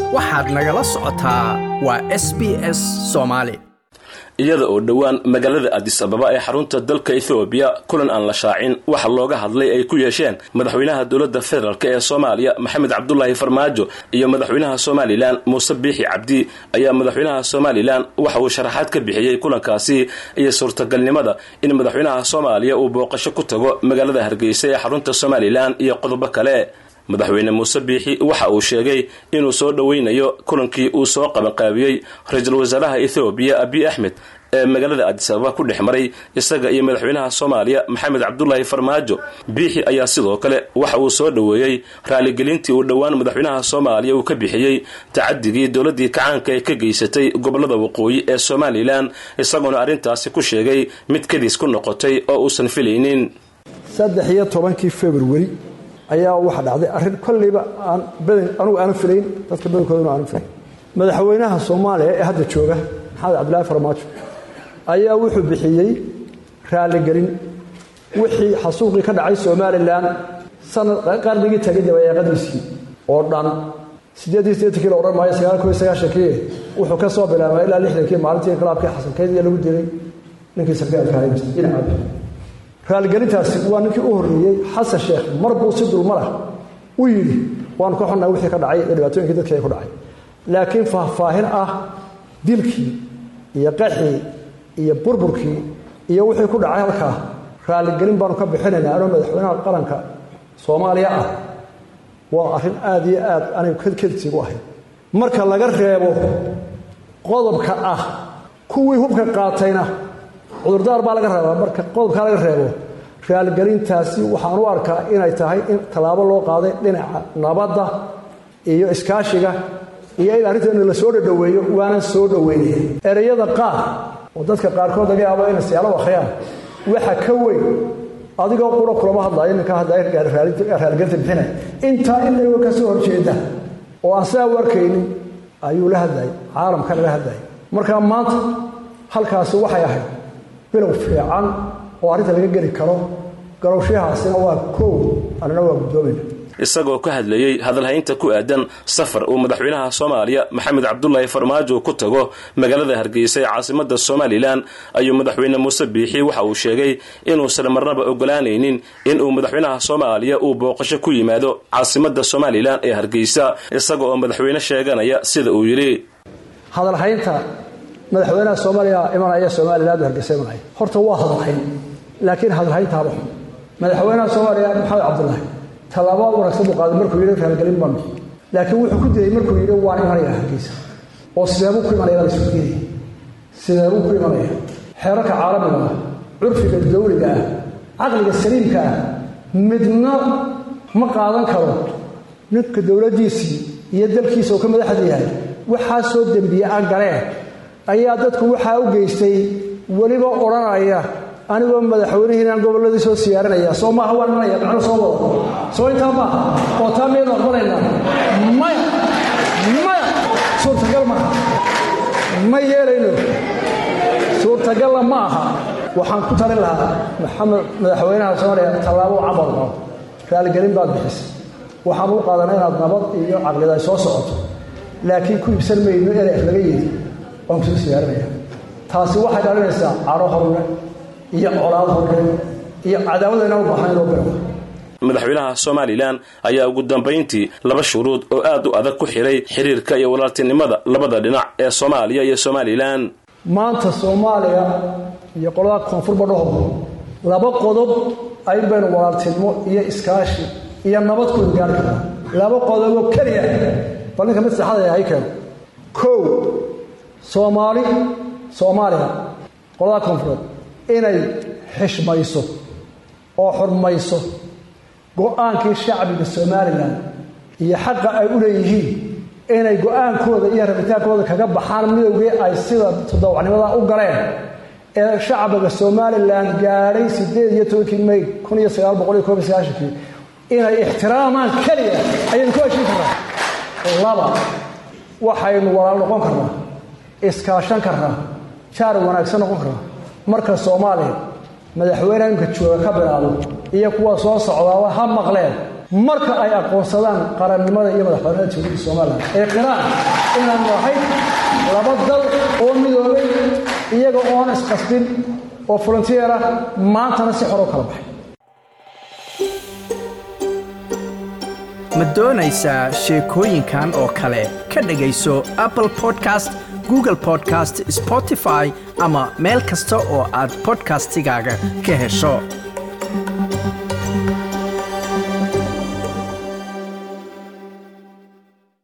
waxaad nagala socotaa waa s b s soomaali iyada oo dhowaan magaalada adis ababa ee xarunta dalka ethoobiya kulan aan la shaacin waxa looga hadlay ay ku yeesheen madaxweynaha dowladda federaalk ee soomaaliya maxamed cabdulaahi farmaajo iyo madaxweynaha somalilan muuse biixi cabdi ayaa madaxweynaha somalilan waxa uu sharaxaad ka bixiyey kulankaasi iyo suurtagalnimada in madaxweynaha soomaaliya uu booqasho ku tago magaalada hargeysa ee xarunta somalilan iyo qodobo kale madaxweyne muuse biixi waxa uu sheegay inuu soo dhoweynayo kulankii uu soo qabanqaabiyey ra-iisul wasaaraha ethoobiya abiy axmed ee magaalada adis ababa ku dhex maray isaga iyo madaxweynaha soomaaliya maxamed cabdulaahi farmaajo biixi ayaa sidoo kale waxa uu soo dhoweeyey raaligelintii uu dhowaan madaxweynaha soomaaliya uu ka bixiyey tacadigii dowladii kacaanka ee ka geysatay gobolada waqooyi ee somalilan isagoona arrintaasi ku sheegay mid kadiis ku noqotay oo uusan filaynin saddex iyo tobankii februari ayaa waxa dhacday arrin kollayba aan badan anugu aanan filayn dadka badankoodana aanan filayn madaxweynaha soomaaliya ee hadda jooga maxamed cabdilaahi farmaajo ayaa wuxuu bixiyey raaligelin wixii xasuuqii ka dhacay somalilan sanad qarnigii tagay dabayaaqadiisii oo dhan siddeed iyo siddeetankii la odhan maayo sagaal koiyo sagaashankii wuxuu ka soo bilaabay ilaa lixdankii maalintii inqilaabkii xasankeydii lagu dilay ninkii sarkaalka ahay dhinacabi raaligelintaasi waa ninkii u horreeyey xasan sheekh mar buu si dulmarah u yidhi waanu ka xonnaa wixii ka dhacay iyo dhibaatooyinkii dadkii ay ku dhacay laakiin faahfaahin ah dilkii iyo qaxii iyo burburkii iyo wixii ku dhacay halkaa raaligelin baanu ka bixinaynaa anoo madaxweynaha qaranka soomaaliya ah waa arrin aad iyo aad anigu kadkadsiigu ahayd marka laga reebo qodobka ah kuwii hubka qaatayna cudurdaar baa laga reebaa marka qodobkaa laga reebo raaligelintaasi waxaan u arkaa inay tahay in tallaabo loo qaaday dhinaca nabadda iyo iskaashiga iyo in arrinteena la soo dhadhoweeyo waanan soo dhoweynaya ereyada qaar oo dadka qaarkood laga yaabo inay siyaalo akhriyaan waxa ka weyn adigoo qura kulama hadlaayo ninka hadlaraaligelinta bixinaya intaa in laga ka soo horjeeda oo aan sidaa u arkaynin ayuu la hadlayay caalamka laga hadlayay marka maanta halkaasi waxay ahayd bilow fiican oo arrinta laga geli karo garowshahaasina waa koow annana waa guddoomayna isagoo ka hadlayey hadalhaynta ku aadan safar uu madaxweynaha soomaaliya maxamed cabdulaahi farmaajo ku tago magaalada hargeysa ee caasimada somalilan ayuu madaxweyne muuse biixi waxa uu sheegay inuusan marnaba ogolaanaynin inuu madaxweynaha soomaaliya uu booqasho ku yimaado caasimada somalilan ee hargeysa isaga oo madaxweyne sheeganaya sida uu yidhi hadalhaynta madaxweynaha soomaaliya imanaya somalilan hargeysa imanaya horta waa hadalhayn laakiin hadalhayntaaba xun madaxweynaha soomaaliya maxamed cabdulaahi tallaabo wanaagsan buu qaaday markuu yidhi raaligelin baan bixi laakiin wuxuu ku dayey markuu yidhi waan imanaya hargeysa oo sideebuu ku imanaya baa la isku diidaya sideebuu ku imanaya xeerarka caalamiga ah curfiga dawliga ah caqliga saliimka ah midna ma qaadan karo ninka dowladdiisii iyo dalkiisa oo ka madaxda yahay waxaa soo dembiye aan galeen ayaa dadku waxaa u geystay weliba odhanaya anigoo madaxweynihiinaan gobolladii soo siyaarinaya soo maaha waan imanaya macno soo wado soo intaa maaha oo taa miyaynu aqbalaynaa maya maya suurtagal maaha ma yeelayno suurtagalla ma aha waxaan ku talin lahaa maxamed madaxweynaha soomaaliya tallaabo camal qabo raaligelin baad bixisay waxaan u qaadanay inaad nabad iyo caqlida ay soo socoto laakiin ku ibsan mayno eref laga yidi waan kusoo siyaarinaya taasi waxay dhalinaysaa caro horre iyo colaad horre iyo cadaawada inaan u baahan inoo bilow madaxweynaha somalilan ayaa ugu dambayntii laba shuruud oo aad u adag ku xiray xiriirka iyo walaaltinimada labada dhinac ee soomaaliya iyo somalilan maanta soomaaliya iyo qolada koonfurba dhaho laba qodob ayn baynu walaaltinimo iyo iskaashi iyo nabad ku gaari karnaa laba qodoboo keliya bal ninka mid saxada hay keeno kow soomaali soomaaliya qolada koonfureed inay xishmayso oo xurmayso go-aankii shacbiga somalilan iyo xaqa ay u leeyihiin inay go-aankooda iyo rabitaankooda kaga baxaan midowgii ay sida todobacnimada u galeen ee shacbiga somalilan gaadhay sideed iyo tobankii may kun iyo sagaal boqol iyo koob iyo sagaashankii inay ixtiraamaan keliya ayaynu ku heshin karnaa laba waxaynu walaal noqon karnaa iskaashan karnaa jaar wanaagsan noqon karnaa marka soomaaliya madaxweyneha imka jooga ka bilaabo iyo kuwa soo socdaaba ha maqleen marka ay aqoonsadaan qarannimada iyo madaxbanida jamhuuriyadda somalilan ee qiraan inaan nahay laba dal oo midoobay iyaga oon isqasbin oo volunteer ah maantana si xor u kala baxay ma doonaysaa sheekooyinkan oo kale ka dhegayso apple podcast google podcast spotify ama meel kasta oo aad podcastigaaga ka hesho